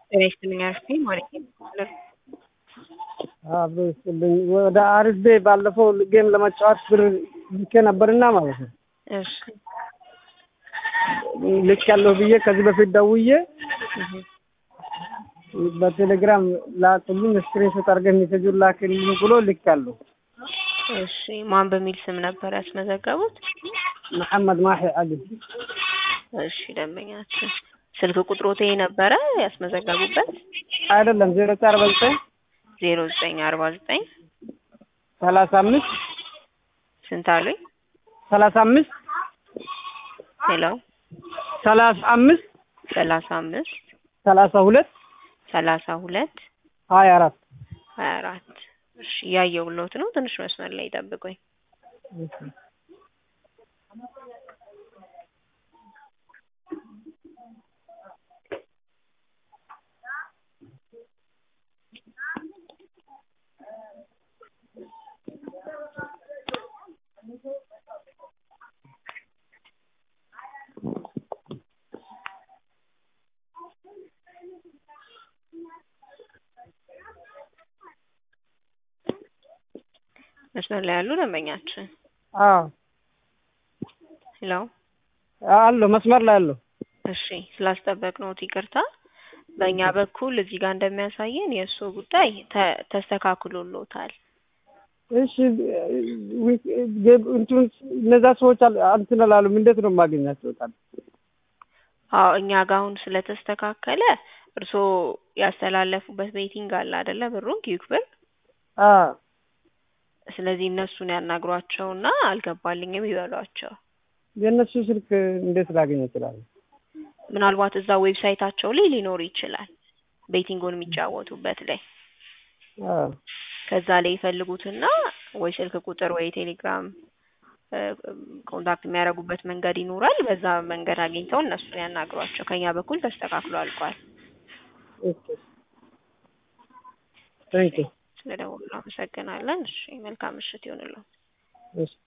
ጤና ይስጥልኝ አርፌ ማለት ነው። አብሮ ይስጥልኝ። ወደ አሪፍ ቤ ባለፈው ጌም ለመጫወት ብር ልኬ ነበርና ማለት ነው እሺ ልክ ያለሁ ብዬ ከዚህ በፊት ደውዬ በቴሌግራም ላኩልኝ ስክሪንሾት አድርገህ ሜሴጁን ላክልኝ ብሎ ልክ ያለሁ። እሺ ማን በሚል ስም ነበር ያስመዘገቡት? መሐመድ ማሂ አሊ እሺ ደንበኛችን ስልክ ቁጥሮት ይሄ ነበረ ያስመዘገቡበት? አይደለም ዜሮ ዘጠኝ አርባ ዘጠኝ ዜሮ ዘጠኝ አርባ ዘጠኝ ሰላሳ አምስት ስንት አሉኝ? ሰላሳ አምስት ሄሎ ሰላሳ አምስት ሰላሳ አምስት ሰላሳ ሁለት ሰላሳ ሁለት ሀያ አራት ሀያ አራት እሺ እያየሁልዎት ነው። ትንሽ መስመር ላይ ይጠብቁኝ። መስመር ላይ ያሉ ደንበኛችን አዎ ሄሎ አለሁ መስመር ላይ አለሁ። እሺ ስላስጠበቅነዎት ይቅርታ። በእኛ በኩል እዚህ ጋር እንደሚያሳየን የእሱ ጉዳይ ተ- ተስተካክሎሎታል። እሺ እንትን እነዛ ሰዎች አል- እንትን አላሉም። እንዴት ነው የማገኛቸው? ቃል አዎ እኛ ጋር አሁን ስለተስተካከለ እርስዎ ያስተላለፉበት ቤቲንግ አለ አይደለ? ብሩን ኪዩክ ብር አዎ ስለዚህ እነሱን ያናግሯቸውና አልገባልኝም ይበሏቸው። የእነሱ ስልክ እንዴት ላገኝ እችላለሁ? ምናልባት እዛ ዌብሳይታቸው ላይ ሊኖር ይችላል፣ ቤቲንጉን የሚጫወቱበት ላይ አዎ ከዛ ላይ ይፈልጉትና ወይ ስልክ ቁጥር ወይ ቴሌግራም እ፣ ኮንታክት የሚያደርጉበት መንገድ ይኖራል። በዛ መንገድ አግኝተው እነሱን ያናግሯቸው። ከኛ በኩል ተስተካክሎ አልቋል። ኦኬ ቴንክ ዩ ስለደወሉ አመሰግናለን። እሺ መልካም ምሽት ይሆንልዎ። እሺ